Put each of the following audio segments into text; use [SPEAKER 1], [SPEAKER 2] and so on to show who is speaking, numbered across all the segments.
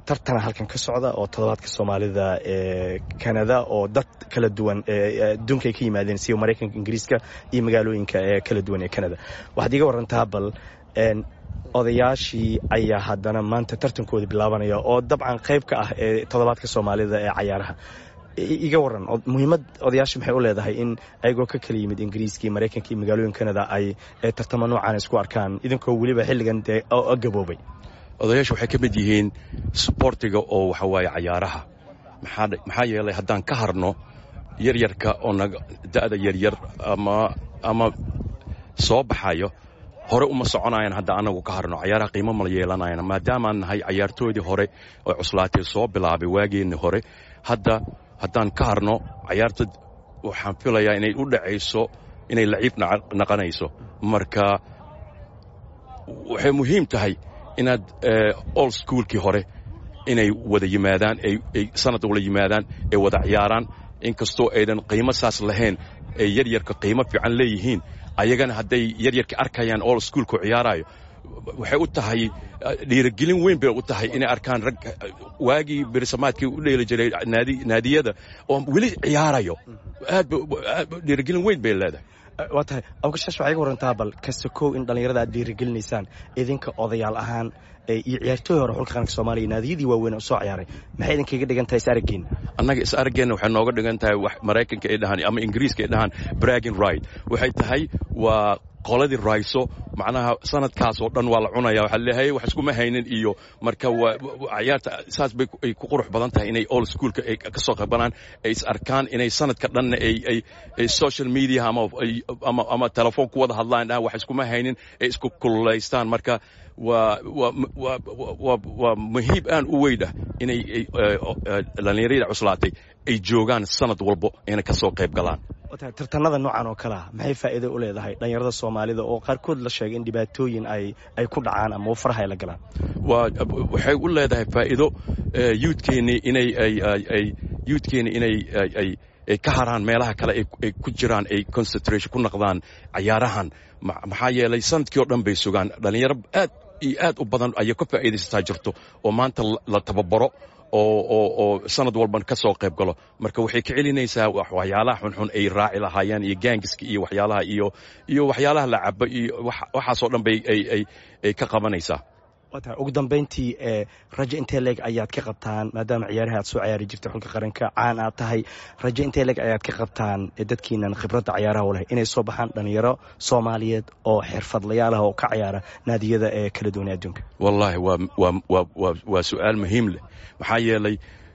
[SPEAKER 1] tartana halkan ka socda oo toddobaadka soomaalida ee kanada oo dad kala duwan adduunka ay ka yimaadeen sida maraykanka ingiriiska iyo magaalooyinka ee kala duwan ee kanada waxaad iga warantaa bal odayaashii ayaa haddana maanta tartankooda bilaabanaya oo dabcan qayb ka ah ee toddobaadka soomaalida ee cayaaraha iga waran muhiimad odayaasha maxay u leedahay in ayagoo ka kala yimid ingiriiska iyo maraykanka iyo magaalooyin kanada ay tartamo noocan isku arkaan idinkoo weliba xilligan dee gaboobay
[SPEAKER 2] odayaasha waxay ka mid yihiin sboortiga oo waxa waaye cayaaraha maxaa yeelay haddaan ka harno yaryarka oo da'da yaryar ama soo baxayo hore uma soconayan hadda anagu ka harno cayaaraha qiimo mala yeelanayan maadaamaan nahay cayaartoodii hore oo cuslaatay soo bilaabay waageenni hore hadda haddaan ka harno cayaarta waxaan filayaa inay u dhacayso inay laciib naqanayso marka waxay muhiim tahay inaad old schoolkii hore inay wada yimaadaan ay sanad wala yimaadaan ay wada ciyaaraan inkastoo aydan qiimo saas lahayn ay yaryarka qiimo fiican leeyihiin ayagana hadday yaryarka arkayaan old schoolku ciyaaraayo waxay u tahay dhiirigelin weyn bay u tahay inay arkaan rag waagii berisamaadkii u dheeli jiray naadiyada oo weli ciyaarayo aad dhiirigelin weyn bay leedahay
[SPEAKER 1] waa tahay awgashash waxaa iga warantaa bal kasakow in dhallinyarada aad dhiirigelinaysaan idinka odayaal ahaan iyo ciyaartooy hore xulka qaranka soomaaliya naadiyadii waaweyn oo soo ciyaaray maxay idinkaga dhigan tahay is araggeenna
[SPEAKER 2] annaga is araggeenna waxay nooga dhigan tahay wax maraykanka ay dhahaan ama ingiriiska ay dhahaan bragging right waxay tahay waa qoladii rayso macnaha sanadkaas oo dhan waa la cunaya waxaa leeyahay wax iskuma haynin iyo marka ciyaarta saas bay ay ku qurux badan tahay inay old schoolka ay ka soo qabanaan ay is arkaan inay sanadka dhanna ay ay ay social media ama ama ama telefoon ku wada hadlaan dhahan wax iskuma haynin ay isku kululaystaan marka waa waa waa waa waa muhiib aan u weyn ah inay dhallinyarada cuslaatay ay joogaan sanad walbo ayna ka soo qayb galaan
[SPEAKER 1] tartanada noocan oo kale ah maxay faa'iido u leedahay dhallinyarada soomaalida oo qaarkood la sheegay in dhibaatooyin ay ay ku dhacaan ama faraha ay la galaan
[SPEAKER 2] waa waxay u leedahay faa'iido youthkeennii inay ay ay youthkeennii inay ay ay ka haraan meelaha kale ay ku jiraan ay concentration ku noqdaan cayaarahan maxaa yeelay sanadkii oo dhan bay sugaan dhallinyaro aad iyo aad u badan ayay ka faa'iidaysataa jirto oo maanta la tababaro oo oo oo sanad walban ka soo qayb galo marka waxay ka celinaysaa waxyaalaha xunxun ay raaci lahaayeen iyo gaangiska iyo waxyaalaha iyo iyo waxyaalaha la cabo iyo waxaasoo dhan bay ay ay ay ka qabanaysaa
[SPEAKER 1] waa tahay ugu dambayntii ee rajo intee leeg ayaad ka qabtaan maadaama ciyaaraha aad soo ciyaari jirtay xulka qaranka caan aad tahay rajo intee leeg ayaad ka qabtaan dadkiinan khibradda cayaaraha u leh inay soo baxaan dhallinyaro soomaaliyeed oo xirfadlayaal ah oo ka ciyaara naadiyada ee kala duwan ee adduunka
[SPEAKER 2] wallaahi waa waa waa waa waa su-aal muhiim leh maxaa yeelay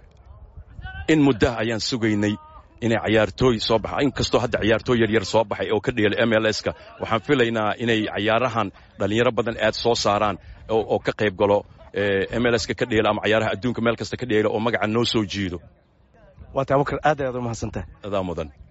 [SPEAKER 2] in muddah ayaan sugaynay inay cayaartooy soo baxa inkastoo hadda ciyaartooy yaryar soo baxay oo ka dheelay m l s-ka waxaan filaynaa inay cayaarahan dhallinyaro badan aad soo saaraan oo ka qayb galo m l s-ka ka dheela ama cayaaraha adduunka meel kasta ka dheela oo magaca noo soo jiido
[SPEAKER 1] waa ta abukar aad ayaad u mahadsantahay
[SPEAKER 2] adaa mudan